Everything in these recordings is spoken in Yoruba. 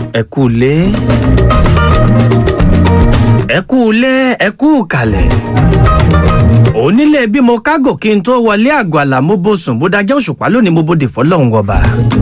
ẹ kú lé ẹ kú lé ẹ kú kalẹ̀ onílé bí mo kágò kí n tó wọlé àgọ́ àlà mo bó sùn bó dájọ́ òṣùpá lónìí mo bóde fọlọ́run ọba.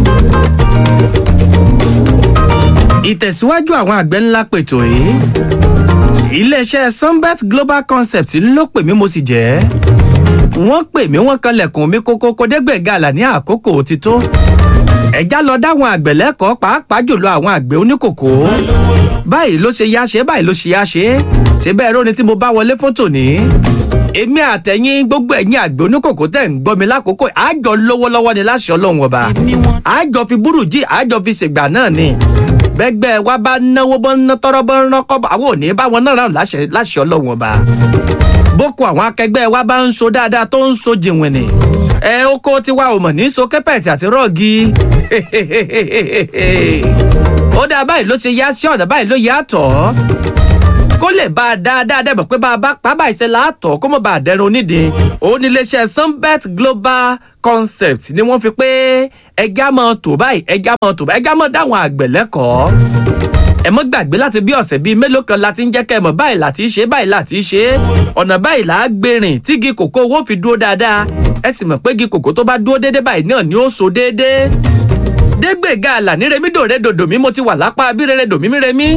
ìtẹ̀síwájú àwọn àgbẹ̀ ńlá pètò yìí iléeṣẹ́ sunbet global concept ló pè mí mo sì jẹ́ wọ́n pè mí wọ́n kanlẹ̀kùn mi kókó kódégbèga àlà ní àkókò ti tó ẹ̀já lọ dáwọn àgbẹ̀ lẹ́kọ̀ọ́ pàápàá jùlọ àwọn àgbẹ̀ oníkòkó báyìí ló ṣe yá ṣe báyìí ló ṣe yá ṣe ṣe bẹ́ẹ̀ róni tí mo bá wọlé fún tòní èmi àtẹ̀yìn gbogbo ẹ̀yìn àgbẹ̀ oníkòkó tẹ̀ ń gbọ́ mi lákòókò àjọ lówó lọ́wọ́ ni láṣẹ ọlọ́run ọba àjọ fi búrújì àjọ fi ṣègbà náà ni bẹ́gbẹ́ wa bá náwó bọ́ ná tọ́rọ́ bọ́ ná kọ́ àwọn ò ní bá wọn náà rán láṣẹ ọlọ́run ọba boko àwọn akẹgbẹ́ wa bá ń so dáadáa tó ń so jìnwìnì ẹ oko tiwa ò mọ̀ ní so kẹ́pẹ̀tì àti rọ́ọ̀gì ó dáa báyìí ló ṣe yá sí ọ̀nà báyìí ló yá tọ̀ kó lè bá a dáadáa dẹ́bọ̀ pé bá a bá pa báyìí ṣe láàtọ̀ kó mọ̀ bá a dẹrun onídìí òun ní iléeṣẹ́ sunbet global concept ni wọ́n fi pé ẹja mọ̀ tó báyìí ẹja mọ̀ tó báyìí ẹja mọ̀ dáwọn àgbẹ̀ lẹ́kọ̀ọ́ ẹ mọ́ gbàgbé láti bí ọ̀sẹ̀ bíi mélòó kan láti ń jẹ́ kẹ́ ẹ mọ̀ báyìí láti ṣe báyìí láti ṣe ọ̀nà báyìí là á gbèrìn tígi kòkó owó fi dúró dáadáa ẹ sì mọ̀ pé igi kòkó tó bá dúró déédéé báyìí náà ni ó so déédéé dégbèga àlà ní remi dòre dòdò mi mo ti wà lápá abírere dòmí mi remi.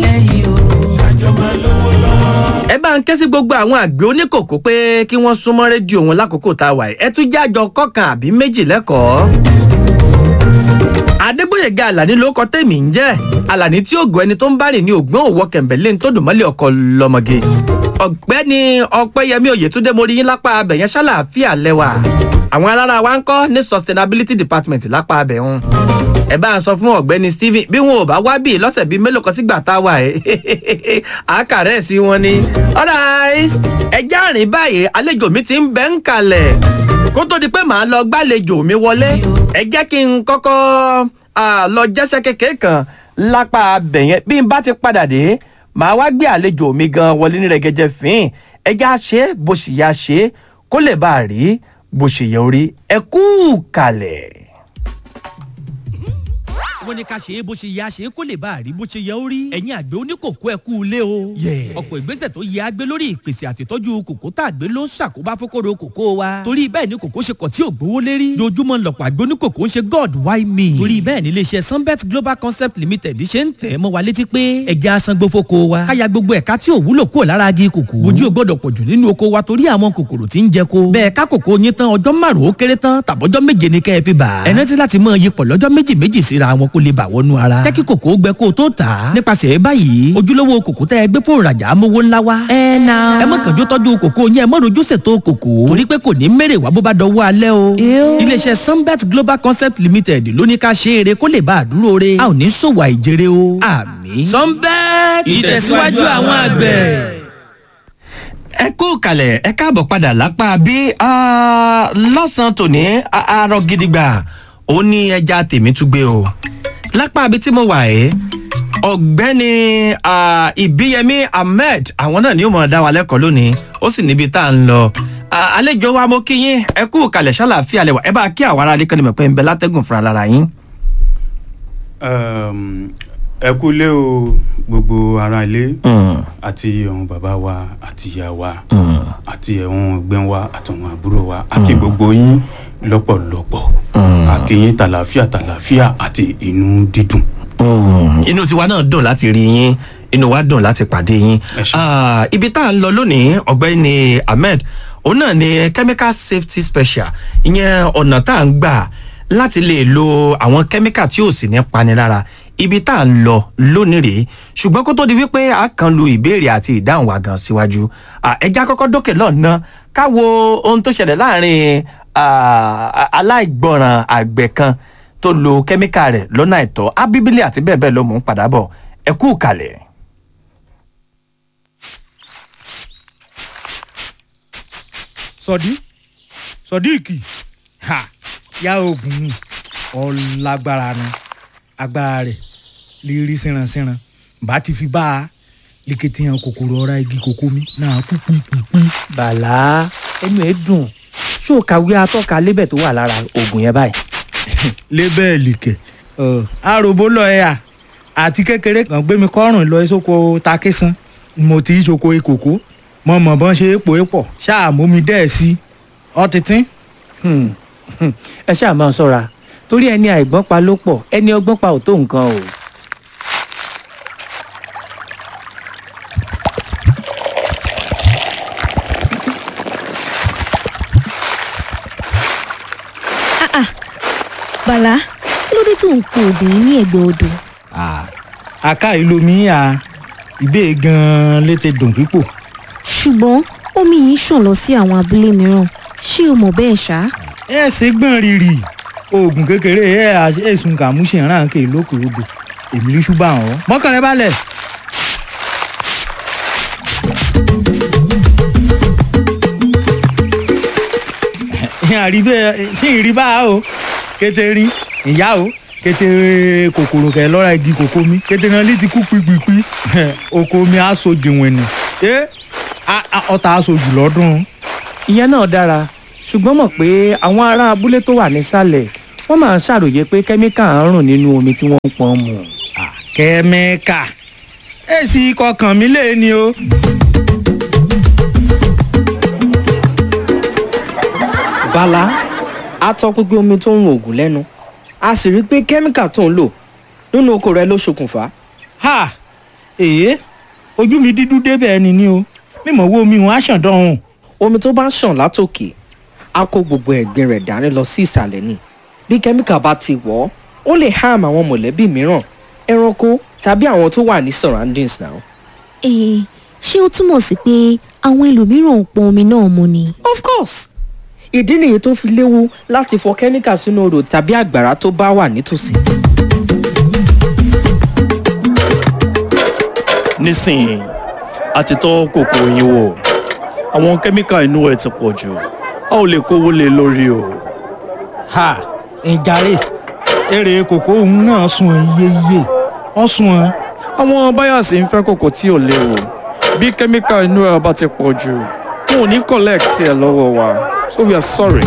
ẹ bá ń ké sí gbogbo àwọn àgbẹ̀ oníkòkó pé kí wọ́n súnmọ́ rédíò wọn lákòókò tá a wà ẹ tún jájọ kọkàn àbí méjì lẹ́kọ̀ọ́ adégbòyèga àlàní ló kọ tèmi ń jẹ àlàní tí ògùn ẹni tó ń bá rìn ní ògbón òwò kẹmbẹlẹ tó dùn mọlẹ ọkọ lọmọge ọgbẹni ọpẹyẹmí oyètúndé mo rí yín lápá abẹ yẹn ṣàlàáfíà lẹwà àwọn alára wa ń kọ ní sustainability department lápá abẹ wọn ẹ bá ń sọ fún ọgbẹni stephen bí wọn ò bá wá bíi lọsẹ bíi mélòó kan sígbà tá a wà ẹ àkàrẹ sí wọn ni alright ẹjẹ àrìn báyìí àlejò mi ti ń bẹ ń kalẹ̀ kó tó di pé màá lọ gbàlejò mi wọlé ẹ jẹ́ kí n kọ́kọ́ lọ jẹ́sẹ́ kékeré kan lápá abẹ̀yẹn bí n bá ti padà dé màá wá gbé àlejò mi gan wọlé ní rẹ̀gẹ̀jẹ̀ fín ẹ já ṣe bó ṣe yá ṣe kó lè bá a rí bó ṣe yẹ orí ẹ kú kalẹ̀ wọ́n ní ká ṣe é bó ṣe yẹ àṣe kó lè bá a rí bó ṣe yẹ ó rí. ẹ̀yin àgbẹ̀ oníkòkó ẹ kú ilé o. ọ̀pọ̀ ìgbésẹ̀ tó yẹ àgbẹ̀ lórí ìpèsè àtìtọ́jú kòkó tá àgbẹ̀ ló ń ṣàkóbá fókòrò kòkó wa. torí bẹ́ẹ̀ ni kòkó ṣe kọ̀ tí ò gbówó lérí. dojúmọ́ lọ̀pọ̀ àgbẹ̀ oníkòkó ń ṣe god why me. torí bẹ́ẹ̀ ni iléeṣẹ́ sunbet global concept limited ṣe ń tẹ̀ mọ́ wa létí pé ẹja asangbó fóko wa. káya gbogbo ẹ̀ka tí ò wúlò kúrò lára agi kòkó. ojú ò gbọ́dọ̀ pọ̀jù nínú oko wa torí àwọn kòkòrò tí ń jẹ ko. bẹ́ẹ̀ ká kòkó yín tán ọjọ́ márùn-ún ó kéré tán tàbọ́jọ́ méje ni kẹ́ ẹ fi bà. ẹ rántí láti mọ iyipọ̀ lọ́jọ́ méjì méjì síra wọn kó lè bà wọnú ara jẹ́ kí kòkó gbẹ kó o tó tà á. nípasẹ̀ báyìí ojúlówó kòkó tẹ́ ẹ gbé fún ìrajà amówó ńlá wa. ẹ na. ẹ má kànjú tọ́jú kòkó yẹn ẹ má rojú ṣètò kòkó. torí pé kò ní mèrè wá bó bá dọwọ́ alẹ́ o. iléeṣẹ́ sunbet global concept limited ló ní ká ṣe eré kó lè bá a dúró re. a ò ní ṣòwò àìjèrè o. àmì. sunbet ìtẹ̀síwájú àwọn àgbẹ̀ ẹ kú kalẹ̀ ẹ káàbọ̀ padà lápá bí lọ́sàn-án tòní arọ gidigba ó ní ẹja tèmi tún gbé o lápá ibi tí mo wà ẹ́ ọ̀gbẹ́ni ìbíyẹmí ahmed àwọn náà ni ó mọ̀ ọ́ dá wa lẹ́kọ̀ọ́ lónìí ó sì níbi tá à ń lọ àlejò wa mo kí yín ẹ kú kalẹ̀ ṣàlàáfíà lẹ́wà ẹ bá kí àwọn ará alẹ́kọ̀ọ́ ni mọ̀ pé ń bẹ látẹ́gùn fúnra lára yín. ẹ kú lé o gbogbo ara ilé àti àwọn bàbá wa àti ìyá wa àti àwọn ẹgbẹ́ wa àtàwọn àbúrò wa àti gbogbo yín lọ́pọ̀lọpọ̀ àkìyìn tàlàfíà tàlàfíà àti inú dídùn. inú tiwa náà dùn láti rí yín inú wa dùn láti pàdé yín ibi tá à ń lọ lónìí ọ̀gbẹ́ni ahmed òun náà ni chemical safety special ìyẹn ọ̀nà tá à ń gbà láti lè lo àwọn chemical tí ò sì ní pani lára ibi tá à ń lọ lónìí rèé ṣùgbọ́n kó tó di wípé a kàn lu ìbéèrè àti ìdáhùn wa gan síwájú ẹja kọ́kọ́ dókè lọ́nà káwo ohun tó ṣẹlẹ̀ láàrin aláìgbọràn àgbẹ̀ kan tó lo kẹ́míkà rẹ̀ lọ́nà àìtọ́ abíbílẹ̀ àti bẹ́ẹ̀ bẹ́ẹ̀ ló mú un padà bọ̀ ẹ kú kalẹ̀. sọdí sọdíìkì ha yá oògùn ọlágbára ni agbára rẹ̀ lè rí síranṣíran bá ti fi bá a lékété hàn kòkòrò ọ̀rá igi kòkó mi náà kú pípípí. bàlá ẹnu ẹ dùn ṣó o kàwé atọ́ka lébẹ̀ tó wà lára oògùn yẹn báyìí. lébẹ́ẹ̀lì kẹ̀ àròbó lọ ẹ̀ à àti kékeré kan gbé mi kọ́rùn lọ sóko takésan mo ti í soko ìkòkò mo mọ̀ bọ́n ṣe é pò é pọ̀ ṣáà mú mi dẹ́ ẹ̀ sí ọtítí. Hmm, hmm, ẹ ṣáà máa ṣọ́ra torí ẹni àìgbọ́n pa ló pọ̀ ẹni ọgbọ́n pa ò tó nǹkan o. bàlá kí ló dé tó ń po oògùn yìí ní ẹ̀gbẹ́ odò àká ìlú mi à ìbéè gan-an létè dùn pípò. ṣùgbọ́n omi yìí ṣàn lọ sí àwọn abúlé mìíràn ṣé o mọ̀ bẹ́ẹ̀ ṣá. ẹ ṣe gbọ́n rírì oògùn kékeré ẹ ẹ̀sùn kàmúṣe ìrànkè lókè odò èmi ló ṣùgbọ́n àwọn mọ́kànlẹ́ balẹ̀. àríbẹ̀ ṣé ìrìbá o kété rí ìyá o kété kòkòrò kẹ lọ́ra igi kòkó mi kété náà lè ti kú pípípí oko mi aṣọ jìnwìn ni ẹ ọta aṣọ jù lọ́dún. ìyẹn náà dára ṣùgbọ́n mọ̀ pé àwọn ará abúlé tó wà nísàlẹ̀ wọ́n máa ń ṣàròyé pé kẹ́míkà ń rùn nínú omi tí wọ́n ń pọn mu. kẹ́míkà èsì kọkàn mi lè ní o. bala a tọpinpin omi tó ń rún oògùn lẹ́nu a sì rí i pé kẹ́míkà tó ń lò nínú oko rẹ ló ṣokùnfà. ha èyí ojú mi dídú débẹ̀ ẹni ní o mímọ̀ wo omi wọn á ṣàn dánwò. omi tó bá ń ṣàn látòkè á kó gbogbo ẹ̀gbin rẹ̀ dání lọ sí ìsàlẹ̀ ni bí kẹ́míkà bá ti wọ̀ ọ́ ó lè harm àwọn mọ̀lẹ́bí mìíràn ẹranko tàbí àwọn tó wà ní surroundings náà. Ẹ̀ẹ́n, ṣé ó túmọ̀ sí pé àwọn ẹlòmíràn ń pọn omi náà mu ni. of course ìdí nìyí tó fi léwu láti fọ kẹ́míkà sínú odò tàbí àgbàrá tó bá wà nítòsí. nísìnyí a ti tọ́ kòkó yín wò àwọn kẹ́míkà inú ẹ̀ ti pọ̀ jù a ò lè kówó lé lórí o. ha ìjàre èrè kòkó òun náà sun iyeyíye ọ sun ẹ. àwọn báyàsì ń fẹ́ kòkó tí ò léwu bí kẹ́míkà inú ẹ̀ bá ti pọ̀ jù wọn ò ní collect ẹ̀ lọ́wọ́ wa so we are sorry.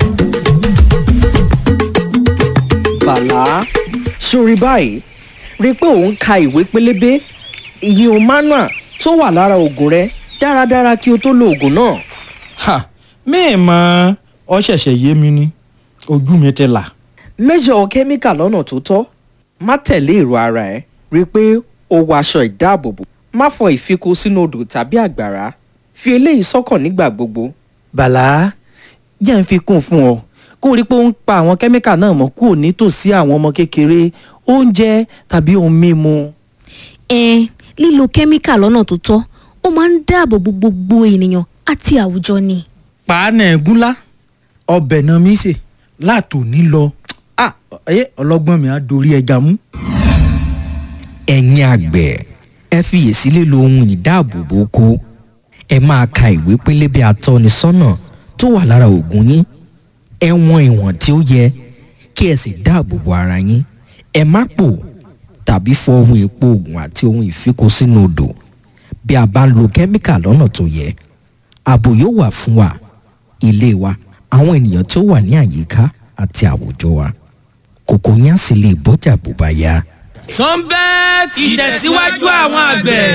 bàlá sórí báyìí rí i pé òun ka ìwé pélébé ìyẹn manual tó wà lára oògùn rẹ dáradára kí o tó lo oògùn náà. ha míì mọ ọ ṣẹ̀ṣẹ̀ yé mi ni ojú mi ti là. mẹ́jọ kẹ́míkà lọ́nà tó tọ́ má tẹ̀lé èrò ara ẹ̀ rí i pé o wọ aṣọ ìdáàbòbò má fọ ìfikò sínú odò tàbí àgbàrá fi eléyìí sọ́kàn nígbà gbogbo. bàlá jẹ́ ń fi kún fún ọ kó o rí pé ó ń pa àwọn kẹ́míkà náà mọ́ kúrò nítòsí àwọn ọmọ kékeré oúnjẹ tàbí ohun mímu. Ẹ̀ẹ́n, lílo kẹ́míkà lọ́nà tó tọ́ ó máa ń dáàbò bo gbogbo ènìyàn àti àwùjọ ni. pàánà ẹ̀gúnlá ọbẹ̀ náà mi sè látòní lọ ah ẹ ọlọ́gbọ́n mi á dorí ẹja mú. ẹ̀yin àgbẹ̀ ẹ fiyèsí lílo ohun ìdáàbòbò oko ẹ máa ka ìwé pélébé atọ́nisọ́nà tó wà lára oògùn yín ẹ wọn ìwọ̀n tí ó yẹ kí ẹ sì dáàbòbò ara yín ẹ má pò tàbí fọ ohun èpo oògùn àti ohun ìfikò sínú odò bí a bá ń lo kẹ́míkà lọ́nà tó yẹ ààbò yóò wà fún wa ilé wa àwọn ènìyàn tó wà ní àyíká àti àwùjọ wa kòkò yín á sì lè bọ́jà bó bá yá. sunbet ìtẹ̀síwájú àwọn àgbẹ̀.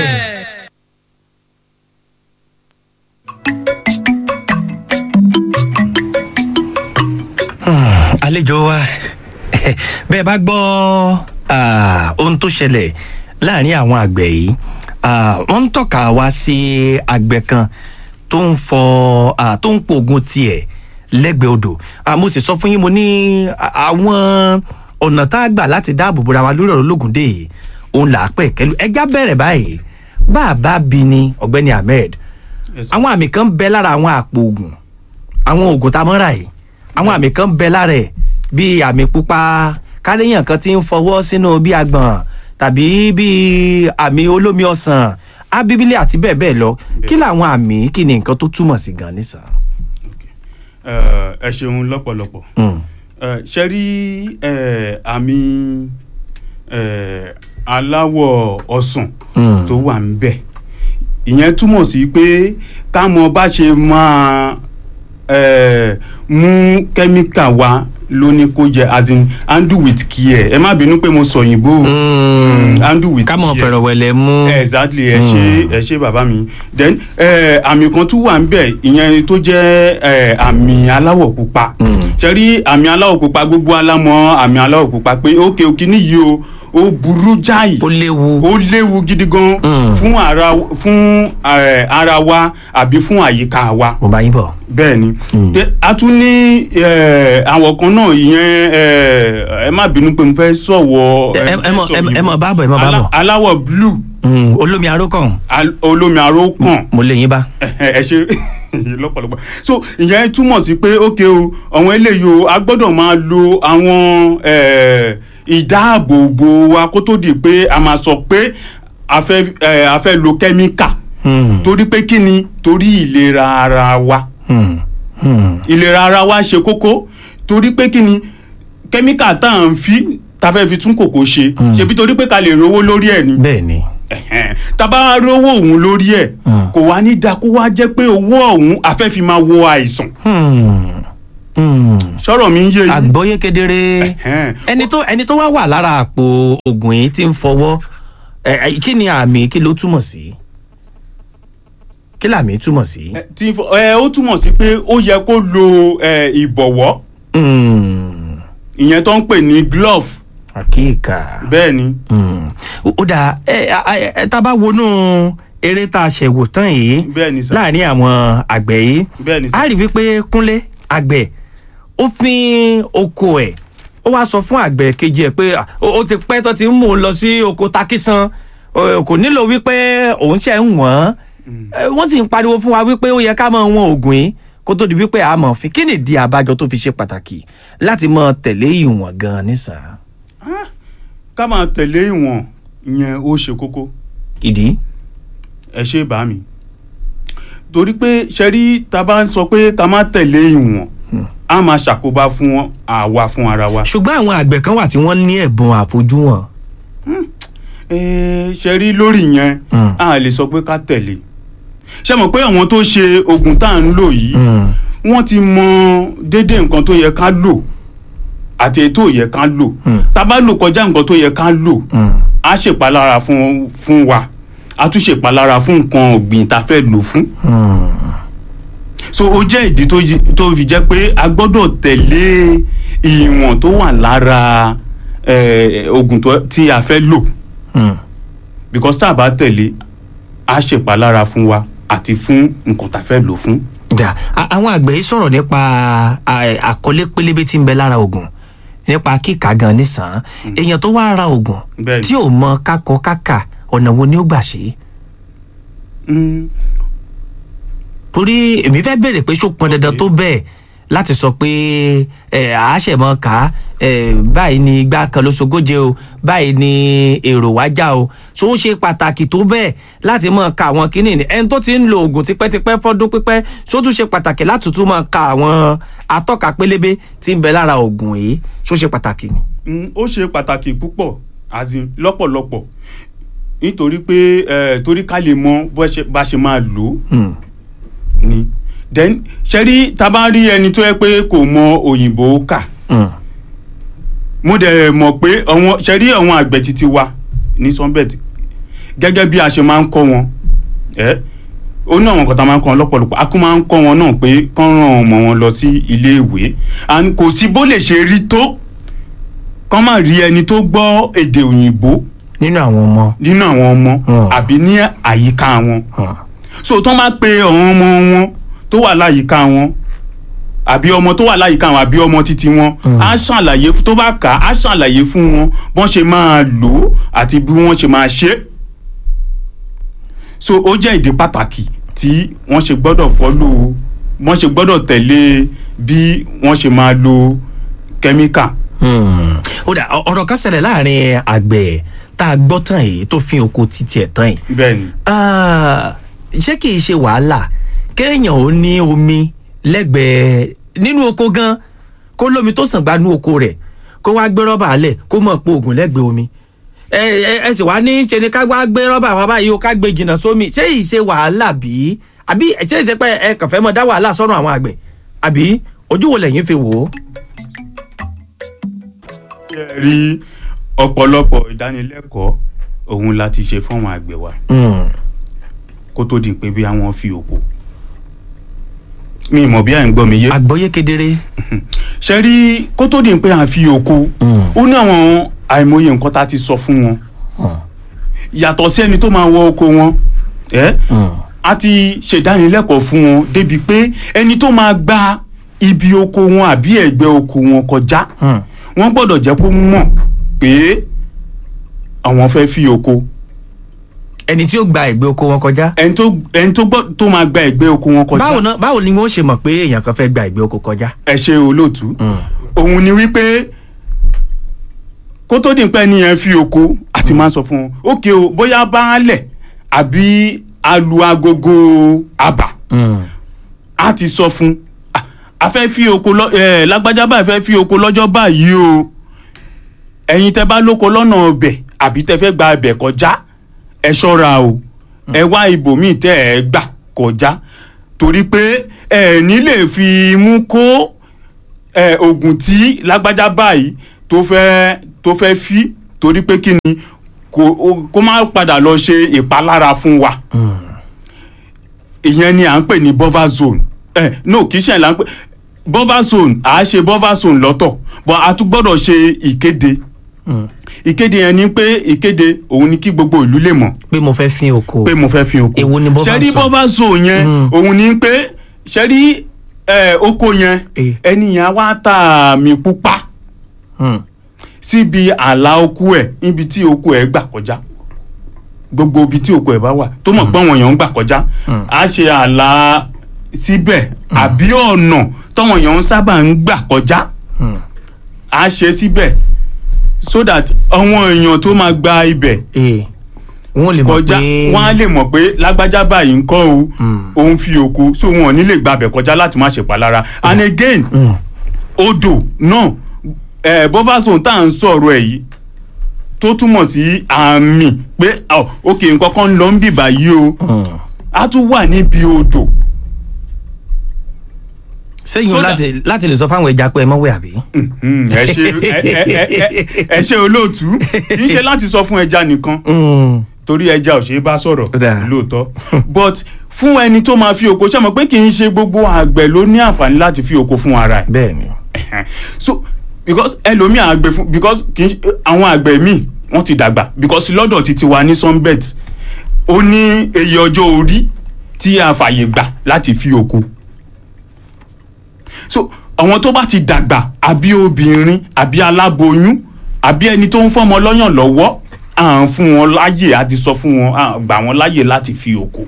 àlejò wa bẹ́ẹ̀ bá gbọ́ ah, ohun tó ṣẹlẹ̀ láàrin àwọn àgbẹ̀ yìí ah, wọ́n ń tọ́ka wá sí àgbẹ̀ kan tó ń fọ ah, tó ń pògùn tiẹ̀ lẹ́gbẹ̀ẹ́ odò Ah, mo sì sọ fún yín mo ní ah, àwọn ọ̀nà tá a gbà láti dáàbò bora wa lórí ọ̀rọ̀ ológun dé yìí òun là á pẹ̀ kẹ́lu ẹja bẹ̀rẹ̀ báyìí bá a bá bi ni ọ̀gbẹ́ni ahmed Yes, sir. àwọn àmì kan bẹ lára àwọn àpò oògùn àwọn oògùn tá a mọ́ ra yìí àwọn àmì kan bẹ lára ẹ̀ bíi àmì pupa káléèyàn kan ti ń fọwọ́ sínú bí agbọ̀n tàbí bíi àmì olómi ọsàn ábíbílẹ̀ àti bẹ́ẹ̀ bẹ́ẹ̀ lọ kí làwọn àmì kí ni nǹkan tó túmọ̀ sí gan nísà. Eh, ẹ ṣeun lọ́pọ̀lọpọ̀ Eh, ṣe rí eh, àmì eh, aláwọ̀ ọsàn tó wà ń bẹ̀ ìyẹn túmọ̀ sí pé ká mọ bá ṣe máa eh, mú kẹ́míkà wá lóní kó jẹ as in handle with care ẹ má bínú pé mo sọ òyìnbó Mm, handle with ká mọ̀ fear. fẹ̀rọ̀wẹ̀lẹ̀ mú. exactly ẹ ṣe ẹ ṣe bàbá mi then eh, àmì kan tún wà níbẹ̀ ìyẹn tó jẹ́ eh, àmì aláwọ̀ pupa ṣe rí àmì aláwọ̀ pupa gbogbo alámọ̀ àmì aláwọ̀ pupa pé ókè òkè níyì o ó burú jáì ó léwu. ó léwu gidi gan fún ara fún eh, ara wa àbí fún àyíká wa mo bá yín bọ̀. bẹ́ẹ̀ ni De- a tún ní eh, àwọn kan náà ìyẹn eh, ẹ má bínú pé mo fẹ́ sọ̀wọ́ ẹ ẹ mọ̀ ẹ- ẹ mọ̀ bá bọ̀ ẹ mọ̀ bá Alá- bọ̀. aláwọ̀ blue Mm, olómi arókàn al- olómi aró kàn mo lè yín bá. ẹ ṣe lọ́pọ̀lọpọ̀ so ìyẹn túmọ̀ sí pé ókè o àwọn eléyìí o a gbọ́dọ̀ máa lo àwọn eh, ìdáàbòbò wa kó tó di pé a máa sọ pé a fẹ́ eh, a fẹ́ lo kẹ́míkà torí pé kí ni torí ìlera ara wa ìlera ara wa ṣe kókó torí pé kí ni kẹ́míkà tá à ń fi ta fẹ́ fi tún kòkó ṣe ṣebí torí pé ká lè rówó lórí ẹ̀ ni bẹ́ẹ̀ ni. Ẹ̀hẹ́n. tá a bá rówó òun lórí ẹ̀ kò wá ní da kó wá jẹ́ pé owó ọ̀hún a fẹ́ fi máa wo àìsàn sọ̀rọ̀ mi ń yé yín àgbọ́yé kedere Ẹ̀hẹ́n. ẹni tó ẹni tó wá wà lára àpò oògùn yìí ti ń fọwọ́ ẹ, ẹ, kí ni àmì kí ló túmọ̀ sí kí làmì túmọ̀ sí. Ẹ, tí fọ- ẹ, ó túmọ̀ sí pé ó yẹ kó lo ẹ, ìbọ̀wọ́ Mm, ìyẹn tó ń pè ní glove àkíkà. bẹ́ẹ̀ ni Mm. ó ó dà ẹ ẹ ẹ tá a bá wọnú eré tá a ṣẹ̀wò tán yìí bẹ́ẹ̀ ni sà láàrin àwọn àgbẹ̀ yìí bẹ́ẹ̀ ni sà a rí wípé kúnlé àgbẹ̀ ó fin oko ẹ̀ ó wá sọ fún àgbẹ̀ kejì ẹ̀ pé "Ah, ó ó ti pẹ́ tó ti ń mú un lọ sí oko takisan Ó, kò nílò wípé òun ṣe ń wọ̀n Eh, wọ́n sì ń pariwo fún wa wípé ó yẹ ká máa wọn oògùn yìí kó tó di wípé a mọ̀ fi kí nìdí àbájọ tó fi ṣe pàtàkì láti máa tẹ̀lé ìwọ̀n gan-an nísàn ká máa tẹ̀lé ìwọ̀n ìyẹn ó ṣe kókó ìdí. ẹ ṣe bá mi torí pé ṣẹ́rí tá a bá ń sọ pé ká má tẹ̀lé ìwọ̀n a máa ṣàkóbá fún àwa fún ara wa ṣùgbọ́n àwọn àgbẹ̀ kan wà tí wọ́n ní ẹ̀bùn àfojúwọ̀n. Eh, ṣẹ́rí lórí yẹn Mm. a lè sọ pé ká tẹ̀lé ṣe mọ̀ pé àwọn tó ṣe oògùn tá à ń lò yìí wọ́n ti mọ déédéé nǹkan tó yẹ ká lò àti èyí tó yẹ ká lò tá a bá lò kọjá nǹkan tó yẹ ká lò á ṣèpalára fún fún wa á tún ṣèpalára fún nǹkan ọ̀gbìn tá a fẹ́ lò fún so ó jẹ́ ìdí tó jí- tó fi jẹ́ pé a gbọ́dọ̀ tẹ̀lé ìwọ̀n tó wà lára eh, oògùn tó- tí a fẹ́ lò because tá a bá tẹ̀lé á ṣèpalára fún wa àti fún nǹkan tá a fẹ́ lò fún. dà a- àwọn àgbẹ̀ yìí sọ̀rọ̀ nípa à- àkọlé pélébé tí ń bẹ lára oògùn nípa kíkà gan nísàn èèyàn tó wá ra oògùn Bẹ́ẹ̀ni. tí ò mọ kákọ kákà ọ̀nà wo ni ó gbà ṣe é Mm, torí èmi fẹ́ bèrè pé ṣó pọn dandan tó bẹ́ẹ̀ láti sọ pé ẹ àáṣẹ̀mọ́ ká ẹ báyìí ni igbá kan ló sogóje o báyìí ni èrò wájà o so ó ṣe pàtàkì tó bẹ́ẹ̀ láti mọ̀ ká àwọn kínní ni ẹni tó ti ń lo oògùn tipẹ́tipẹ́ fọ́dún pípẹ́ so tún ṣe pàtàkì láti tún mọ̀ ká àwọn atọ́ka pélébé tí ń bẹ lára oògùn yìí so ṣe pàtàkì ni. mm, ó ṣe pàtàkì púpọ̀ as in lọ́pọ̀lọpọ̀ nítorí pé eh, torí ká lè mọ bó ṣe- bá ṣe máa lò ó Hmm. ni then ṣe rí tá a bá rí ẹni tó yẹ pé kò mọ òyìnbó kà Hmm. mo dẹ̀ mọ̀ pé àwọn ṣe rí àwọn àgbẹ̀ títí wa ní sunbet gẹ́gẹ́ bí a ṣe máa ń kọ́ wọn ẹ́ ó ní àwọn nǹkan tá a máa ń kọ́ wọn lọ́pọ̀lọpọ̀ a kún máa ń kọ́ wọn náà pé kán ràn ọmọ wọn lọ sí ilé ìwé and kò sí bó lè ṣe rí tó kán má rí ẹni tó gbọ́ èdè òyìnbó nínú àwọn ọmọ. nínú àwọn ọmọ Hmm. àbí ní àyíká wọn Hmm. so tán bá pe àwọn ọmọ wọn tó wà láyìíká wọn àbí ọmọ tó wà láyìíká wọn àbí ọmọ títí wọn á ṣàlàyé tó bá kà á á ṣàlàyé fún wọn bọ́n ṣe máa lò ó àti bí wọ́n ṣe máa ṣe é so ó jẹ́ ìdí pàtàkì tí wọ́n ṣe gbọ́dọ̀ fọ́lò wọ́n ṣe gbọ́dọ̀ tẹ̀lé bí wọ́n ṣe máa lo kẹ́míkà. Hmm. ó dà ọ- ọ̀rọ̀ kan ṣẹlẹ̀ láàrin àgbẹ̀ tá a gbọ́ tán yìí tó fi oko títí ẹ̀ tán yìí bẹ́ẹ̀ ni Ah, ṣé kìí ṣe wàhálà kéèyàn ò ní omi lẹ́gbẹ̀ẹ́ nínú oko gan kó lómi tó sàn gbanú oko rẹ̀ kó wá gbé rọ́bà alẹ̀ kó mọ̀ pé oògùn lẹ́gbẹ̀ẹ́ omi ẹ ẹ ẹ sì wá ní ṣe ni ká wá gbé rọ́bà wa báyìí o ká gbé jìnnà sómi ṣé yìí ṣe wàhálà bí àbí ṣé ìṣe pé ẹ kàn fẹ́ mọ dá wàhálà sọ́run àwọn àgbẹ̀ àbí ojú wo lẹ́yìn fi wò ó. rí ọ̀pọ̀lọpọ̀ ìdánilẹ́kọ̀ọ́ òun la ti ṣe fún àwọn àgbẹ̀ wa Mm. kó tó di pé bí àwọn fi oko mi mọ̀ bí à ń gbọ́ mi yé àgbọ́yé kedere. ṣe rí kó tó di pé à ń fi oko ó ní àwọn àìmọye nǹkan tá a ti sọ fún wọn yàtọ̀ sí ẹni tó máa wọ oko wọn ẹ́ a ti ṣèdánilẹ́kọ̀ọ́ fún wọn débi pé ẹni tó máa gba ibi oko wọn àbí ẹ̀gbẹ́ oko wọn kọjá wọ́n gbọ́dọ̀ jẹ́ kó mọ̀ pé àwọn fẹ́ fi oko ẹni tí ó gba ẹgbẹ́ oko wọn kọjá. ẹni tó ẹni tó gbọ́ tó máa gba ẹ̀gbẹ́ oko wọn kọjá báwo náà báwo ni wọ́n ṣe mọ̀ pé èèyàn kan fẹ́ gba ẹgbẹ́ oko kọjá. ẹ ṣe olóòtú òun ni wípé kó tó di pé ẹni yẹn fi oko àti máa sọ fún wọn ókè o bóyá baálẹ̀ àbí alu agogo àbà a ti sọ fún "Ah, a fẹ́ fi oko lọ ẹ lágbájá báyìí fẹ́ fi oko lọ́jọ́ báyìí o ẹ̀yin tẹ́ bá lóko lọ́nà ọbẹ̀ àbí tẹ́ fẹ́ gba ẹbẹ̀ kọjá ẹ ṣọ́ra o ẹ wá ibòmíì tẹ́ ẹ gbà kọjá torí pé ẹ ní lè fi mú kó ẹ oògùn tí lágbájá báyìí tó fẹ́ tó fẹ́ fi torí pé kí ni kó o- kó má padà lọ ṣe ìpalára fún wa ìyẹn ni à ń pè ní buffer zone ẹ no kì í ṣe là ń pè buffer zone à á ṣe buffer zone lọ́tọ̀ but a tún gbọ́dọ̀ ṣe ìkéde ìkéde yẹn ni pé ìkéde òun ni kí gbogbo ìlú lè mọ̀ pé mo fẹ́ fin oko. pé mo fẹ́ fi oko Èwo ni buffer ṣẹ́rí zone? buffer zone yẹn òun ni pé ṣẹ́rí ẹ, oko yẹn Eh. ẹni yẹn á wá tà mí pupa Mm. síbi ààlà oko ẹ̀ níbi tí oko ẹ̀ gbà kọjá gbogbo ibi tí oko ẹ̀ bá wà tó mọ̀ pé àwọn èèyàn ń gbà kọjá á ṣe ààlà síbẹ̀ àbí ọ̀nà táwọn èèyàn ń sábà ń gbà kọjá á ṣe síbẹ̀ so that àwọn èèyàn tó máa gba ibẹ̀ ee wọ́n lè mọ̀ kọjá pé wọn á lè mọ̀ pé lágbájá báyìí ń kọ́ o òun fi oko so wọn ò ní lè gbàbẹ̀ kọjá láti má ṣe palára and again odò náà ẹ̀ buffer zone tá à ń sọ̀rọ̀ ẹ̀ yìí tó túmọ̀ sí àmì pé oh, ok nǹkan kan ń lọ ń bì báyìí o á tún wà níbi odò sẹ́yìn o so that- láti láti lè sọ fáwọn ẹja pé ẹ mọ̀ wẹ̀ àbí. Hmm, ẹ ṣe ẹ- ẹ- ẹ- ẹ- ẹ ṣe olóòtú kì í ṣe láti sọ fún ẹja nìkan Mm. torí ẹja ò ṣe é bá sọ̀rọ̀ Ó dáa. lóòótọ́ but fún ẹni tó máa fi oko ṣe mọ̀ pé kì í ṣe gbogbo àgbẹ̀ ló ní àǹfààní láti fi oko fún ara ẹ̀ bẹ́ẹ̀ ni. so because ẹlòmíì àgbẹ̀ fún because kì í ṣe àwọn àgbẹ̀ míì wọ́n ti dàgbà because lọ́dọ̀ ti ti wà ní sunbet ó ní eye ọjọ́ orí tí a fàyè gbà láti fi oko so àwọn tó bá ti dàgbà àbí obìnrin àbí aláboyún àbí ẹni tó ń fọmọ lọ́yàn lọ́wọ́ à ń fún wọn láyè àti sọ fún wọn à gbà wọn láyè láti fi oko.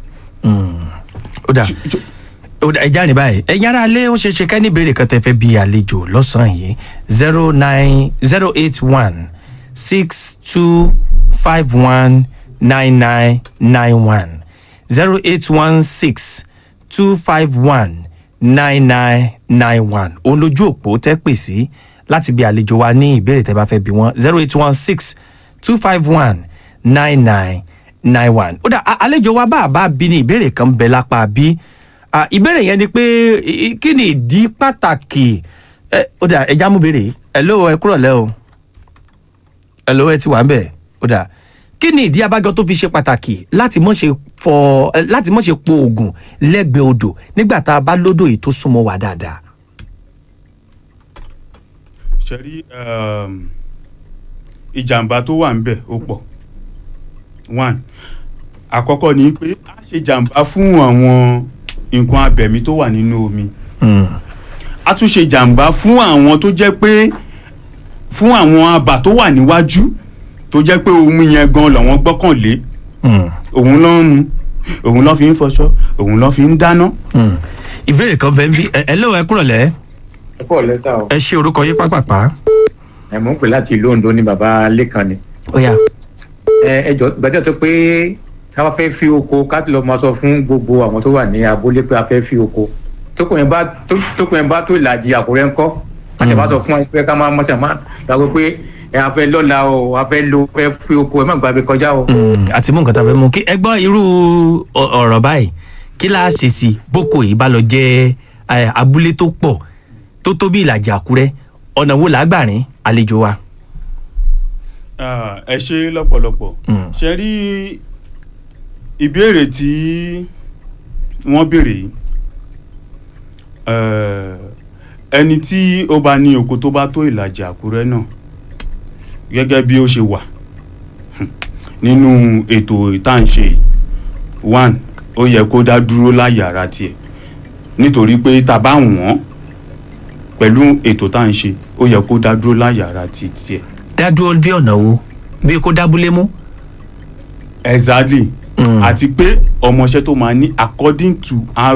ó dà ó dà ẹja ní báyìí ẹ̀yin ará ilé ó ṣe ṣe ká ní ìbéèrè kan tẹ́ fẹ́ bí àlejò lọ́sàn-án yìí zero nine zero eight one six two five one nine nine nine one zero eight one six two five one nine nine nine one òun lójú òpó tẹ́ pè sí láti bí àlejò wa ní ìbéèrè tẹ́ bá fẹ́ bí wọ́n zero eight one six two five one nine nine nine one. ó dà a- àlejò wa bá a bá bí ní ìbéèrè kan bẹ lápá bí Ah, ìbéèrè yẹn ni pé i- i- kí ni ìdí pàtàkì ẹ ó dà ẹja mú béèrè yìí hello ẹ kúrọ̀ lẹ́ o hello ẹ ti wà ń bẹ̀ ó dà kí ni ìdí abájọ tó fi ṣe pàtàkì láti mọ̀ ṣe fọ ẹ, láti mọ̀ ṣe po oògùn lẹ́gbẹ̀ẹ́ odò nígbà tá a bá lódò yìí tó súnmọ́ wa dáadáa. ṣe rí um, ìjàmbá tó wà ń bẹ̀ ó pọ̀ one àkọ́kọ́ ni pé a ṣe jàmbá fún àwọn nǹkan abẹ̀mí tó wà nínú omi a tún ṣe jàmbá fún àwọn tó jẹ́ pé fún àwọn abà tó wà níwájú tó jẹ́ pé omi yẹn gan làwọn gbọ́kànlé òun ló ń mu òun ló fi ń fọṣọ òun ló fi ń dáná. ìbéèrè kan fẹ́ bí ẹ hello ẹ kúrọ̀ lẹ́ ẹ pọ̀ lẹ́tà o ẹ ṣe orúkọ yín pápápá. ẹ mọ̀ ń pè láti ìlú Ondo ní baba Lẹ́kan ni. ó yá ẹ ẹ jọ gbàdúrà tó pé ká wá fẹ́ fi oko ká lọ máa sọ fún gbogbo àwọn tó wà ní abúlé pé a fẹ́ fi oko tókùn yẹn bá tó- tókùn yẹn bá tó ìlàjì àkùrẹ́ ńkọ́ àti bá sọ fún wa pé ká máa mọ̀ṣẹ̀ máa gbàgbé pé ẹ a fẹ́ lọ́la o a fẹ́ lo fẹ́ fi oko ẹ má gbàgbé kọjá o. Mm, àti mú nǹkan tá a fẹ́ mú kí ẹ gbọ́ irú ọ- ọ̀rọ̀ báyìí kí la ṣe sí boko yìí bá lọ jẹ́ eh, abúlé tó pọ̀ tó tó bí ìlàjì àkúrẹ́ ọ̀nà wo làá gbà rìn àlejò wa. Ah, ẹ ṣe lọ́pọ̀lọpọ̀ ṣe rí ìbéèrè tí wọ́n béèrè yìí eh, ẹni tí ó bá ní oko tó bá tó ìlàjì àkúrẹ́ náà gẹ́gẹ́ bí ó ṣe wà hmm, nínú ètò ìtànṣe yìí, one ó yẹ kó dá dúró láyè ara tiẹ̀ nítorí pé tá a bá wọ̀n pẹ̀lú ètò tá à ń ṣe ó yẹ kó dá dúró láyè ara ti tiẹ̀. dádúró bí ọ̀nà wo bí kò dábúlé mú. exactly àti pé ọmọọṣẹ́ tó máa ní according to ra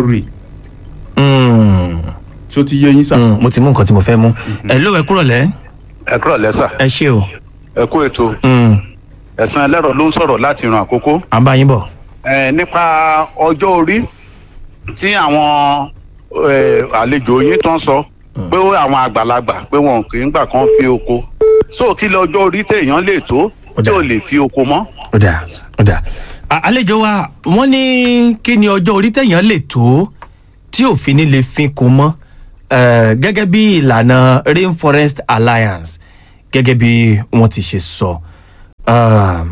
tí ó ti yé yín sà. mo ti mú nǹkan tí mo fẹ́ mú. ẹ ló ẹ kúrò lẹ́. ẹ kúrò lẹ́sà. ẹ ṣe o. ẹ kú ètò. ẹ̀sán ẹlẹ́rọ ló ń sọ̀rọ̀ láti ran àkókò. à ń bá yín bọ̀. ẹ nípa ọjọ́ orí tí àwọn ẹ, àlejò yín tó ń sọ pé ó àwọn àgbàlagbà pé wọn kì í gbà kán fi oko so kí lọ ọjọ́ orí téèyàn lè tó tí ò lè fi oko mọ́. ó dà ó dà À- àlejò wa wọ́n ní kí ni ọjọ́ orí téèyàn lè tó tí òfin ní lè fin kò mọ́ eh, gẹ́gẹ́ bí ìlànà rainforest alliance gẹ́gẹ́ bí wọ́n ti ṣe sọ. Um,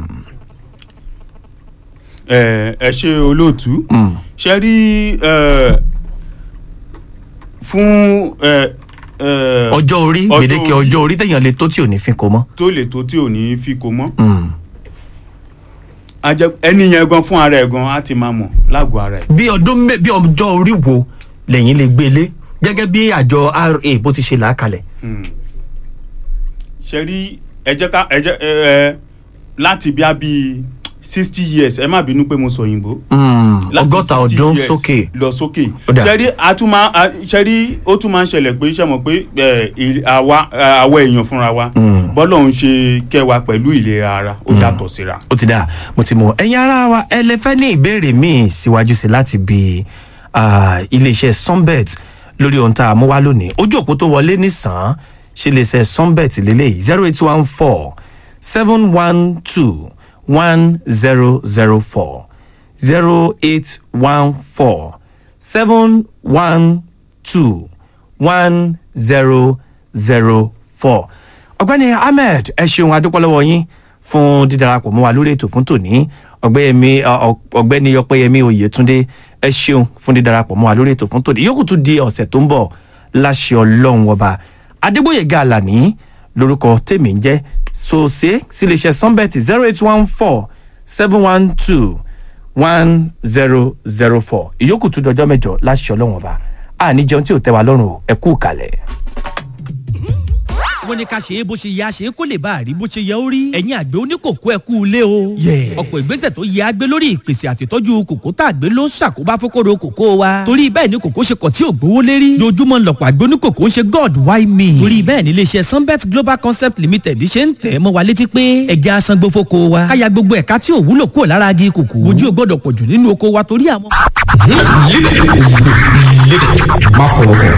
ẹ ẹ ṣe olóòtú ṣe rí ẹ, fún ẹ, ẹ, ọjọ́ orí gbèdéke ọjọ́ orí téèyàn lè tó tí ò ní fin kò mọ́. tó lè tó tí ò ní fi kó mọ́ Mm. A jẹ́- ẹni yẹn gan fún ara ẹ̀ gan á ti máa mọ̀ lágọ̀ọ́ ara ẹ̀. bí ọdún mẹ bí ọjọ́ orí wo lẹ́yìn lè gbélé gẹ́gẹ́ bí àjọ ra bó ti ṣe là á kalẹ̀. ṣe rí ẹ jẹ́ ká ẹ jẹ́ ẹ ẹ láti bí a bí sixty years ẹ má bínú pé mo sọ òyìnbó. Mm, Láti ọgọ́ta 60 ọdún years sókè. lọ sókè Ó dà. ṣe rí a tún máa a- ṣe rí ó tún máa ń ṣẹlẹ̀ pé ṣe mọ̀ pé ẹ, il- àwa ẹ, àwa èèyàn fúnra wa bọ́lọ̀ ń ṣe kẹwa pẹ̀lú ìlera ara ó yàtọ̀ síra. ó ti dáa mo ti mọ ẹ̀yin ara wa ẹ lè fẹ́ ní ìbéèrè míì síwájú sí láti bi ah, iléeṣẹ́ sunbet lórí ohun tá a mú wá lónìí ojú òpó tó wọlé nìsàn ṣe iléeṣẹ́ sunbet lélẹ́yìí zero eight one four seven one two one zero zero four zero eight one four seven one two one zero zero four ọ̀gbẹ́ni ahmed ẹ ṣeun adúpọ́lọ́wọ́ yín fún dídarapọ̀ mọ́ wa lórí ètò fún tòní ọ̀gbẹ́yẹmí ọ- ọ̀gbẹ́ni ọpẹ́yẹmí oyètúndé ẹ ṣeun fún dídarapọ̀ mọ́ wa lórí ètò fún tòní yòókù tún di ọ̀sẹ̀ tó ń bọ̀ láṣẹ ọlọ́run ọba adégbòyèga àlàní lórúkọ tèmi ń jẹ́ sòsé síléeṣẹ́ sunbet zero eight one four seven one two one zero zero four ìyókù tún dọjọ́ mẹ́jọ láṣẹ ọlọ́run ọba àní jẹun tí ò tẹ́ wa lọ́rùn o ẹ kú kalẹ̀. wọ́n ní ká ṣe é bó ṣe yẹ àṣe kó lè bá a rí bó ṣe yẹ ó rí ẹ̀yin àgbẹ̀ oníkòkó ẹ̀ kú ilé o. ọ̀pọ̀ ìgbésẹ̀ tó yẹ àgbẹ̀ lórí ìpèsè àtìtọ́jú kòkó tá àgbẹ̀ ló ń ṣàkóbá fókòrò kòkó wa. torí bẹ́ẹ̀ ni kòkó ṣe kọ̀ tí ò gbówó lérí. dojúmọ́ lọ̀pọ̀ àgbẹ̀ oníkòkó ń ṣe god why me. torí bẹ́ẹ̀ ni iléeṣẹ́ sunbet global concept limited ṣe ń tẹ̀ mọ́ wa létí pé ẹja asangbó fóko wa. káya gbogbo ẹ̀ka tí ò wúlò kúrò lára agi kòkó. ojú ò gbọ́dọ̀ pọ̀jù nínú oko wa torí àwọn. má fọwọ́ kàn.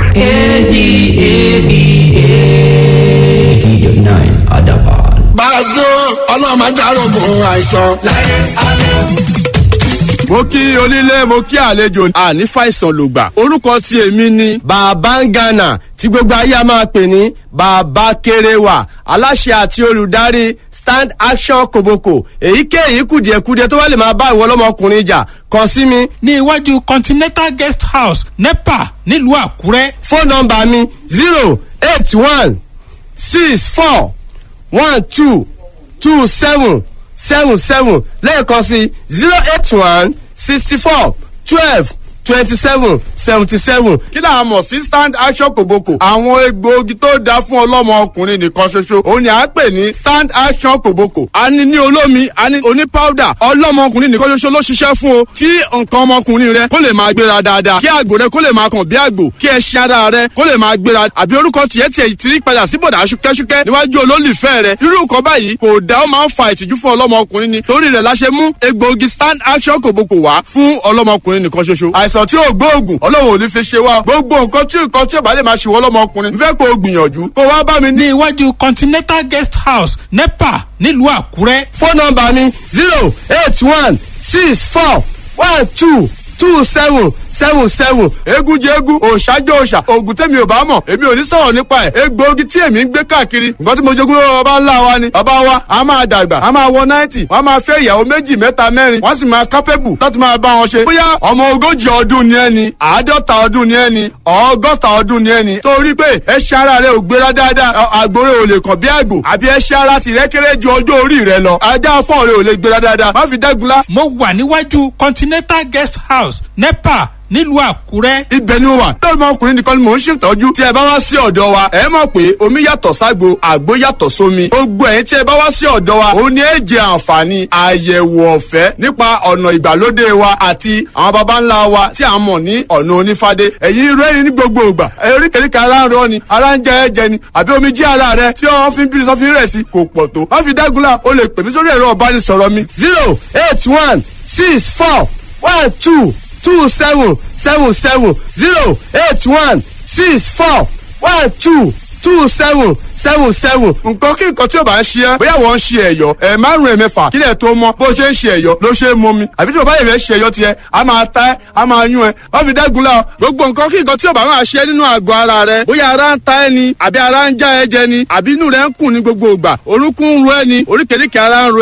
eighty nine adaba. Bàzó ọlọ́run máa járógun àìsàn. mo kí onílé mo kí àlejò àní fàìsàn lògbà orúkọ tí èmi ni bàbá ń gànà tí gbogbo ayé a máa pè ní bàbá kéréwà aláṣẹ àti olùdarí stand action koboko èyíkéyìí kùdìẹ̀kudiẹ tó bá lè máa bá ìwọ ọlọ́mọkùnrin jà kàn sí mi. ní iwájú continental guest house nepa nílùú àkúrẹ́. fóònù nọmba mi zero eight one six four one two two seven seven seven lẹ́ẹ̀kan sí zero eight one sixty four twelve twenty seven seventy seven. kí là á mọ̀ sí stand action kòbókò. àwọn egbòogi tó dáa fún ọlọ́mọ ọkùnrin nìkan ṣoṣo òun ni à ń pè ní stand action kòbókò. a ní ní olómi a ní oní powder ọlọ́mọ ọkùnrin nìkan ṣoṣo ló ṣiṣẹ́ fún o. tí nǹkan ọmọkùnrin rẹ kó lè máa gbéra dáadáa kí àgbò rẹ kó lè máa kàn bí àgbò kí ẹṣin ara rẹ kó lè máa gbéra àbí orúkọ tiẹ̀ tiẹ̀ ti rí padà sí bọ̀dà ṣúkẹ́ṣúkẹ́ níwájú olólùfẹ́ rẹ irú nǹkan báyìí kò dá ó máa ń fa ìtìjú fún ọlọ́mọkùnrin ni torí rẹ̀ la ṣe mú egbòogi stand action kòbókò wá fún ọlọ́mọkùnrin nìkan ṣoṣo àìsàn tí ò gbóògùn ọlọ́run ò ní fi ṣe wá gbogbo nǹkan tí nǹkan tí ò bá lè máa ṣe wọ́n ọlọ́mọkùnrin fẹ́ kó o gbìyànjú kó wá bá mi ní. ní iwájú continental guest house nepa nílùú àkúrẹ́. fóònù nọmba mi zero eight one six four one two two seven seven seven eégún jẹ eégún òòṣà jẹ òòṣà oògùn tẹ̀mí ò bá mọ̀ èmi ò ní sọ̀rọ̀ nípa ẹ̀ egbòogi tí èmi ń gbé káàkiri nǹkan tí mo jogún lọ́wọ́ bàbá ńlá wa ni bàbá wa a máa dàgbà a máa wọ náìtì wọ́n máa fẹ́ ìyàwó méjì mẹ́ta mẹ́rin wọ́n sì máa kápẹ́bù láti máa bá wọn ṣe bóyá ọmọ ogójì ọdún ni ẹni àádọ́ta ọdún ni ẹni ọgọ́ta ọdún ni ẹni torí pé ẹṣin ara rẹ ò gbéra dáadáa àgbòrè ò lè kàn bí àgbò àbí ẹṣin ara tìrẹ kéré ju ọjọ́ orí rẹ lọ ajá fọ́ọ̀ rẹ ò lè gbéra dáadáa má fi dẹ́gunlá. mo wà níwájú continental guest house nepa nílùú àkúrẹ́. ibẹ̀ ni mo wà lórí ọmọkùnrin nìkan ni mò ń ṣètọ́jú tí ẹ bá wá sí ọ̀dọ̀ wa ẹ mọ̀ pé omi yàtọ̀ ságbo àgbo yàtọ̀ sómi gbogbo ẹ̀yin tí ẹ bá wá sí ọ̀dọ̀ wa ó ní ẹ jẹ àǹfààní àyẹ̀wò ọ̀fẹ́ nípa ọ̀nà ìgbàlódé wa àti àwọn baba ńlá wa tí a mọ̀ ní ọ̀nà onífádé ẹ̀yin rẹ́rìn ní gbogbo ìgbà oríkèéríkèé ara ń rọ ni ara ń jẹ ẹ̀jẹ̀ ni àbí omi jí ara rẹ tí wọ́n fi ń bí sọ́fin rẹ̀ sí kò pọ̀ tó wọ́n fi dágunlá o lè pè mí sórí ẹ̀rọ ọ̀bánisọ̀rọ̀ mi zero eight one six four one two two seven seven seven zero eight one six four one two two seven seven seven nǹkan kí nǹkan tí o bá ń ṣe ẹ́ bóyá wọ́n ń ṣe ẹ̀yọ́ ẹ̀ márùn ẹ̀ mẹ́fà kílẹ̀ tó mọ́ bó ṣe ń ṣe ẹ̀yọ́ ló ṣe é mọ́ mi àbí tí o bá yẹ̀ fẹ́ ṣe ẹ̀yọ́ tiẹ̀ a máa ta ẹ́ a máa yún ẹ́ wọ́n fi dẹ́gun la gbogbo nǹkan kí nǹkan tí o bá máa ṣe nínú àgọ́ ara rẹ bóyá ara ń ta ẹ́ ni àbí ara ń já ẹ jẹ ni àbí inú rẹ ń kùn ní gbogbo ìgbà orúnkún ń ro ẹ ni oríkèéríkèé ara ń ro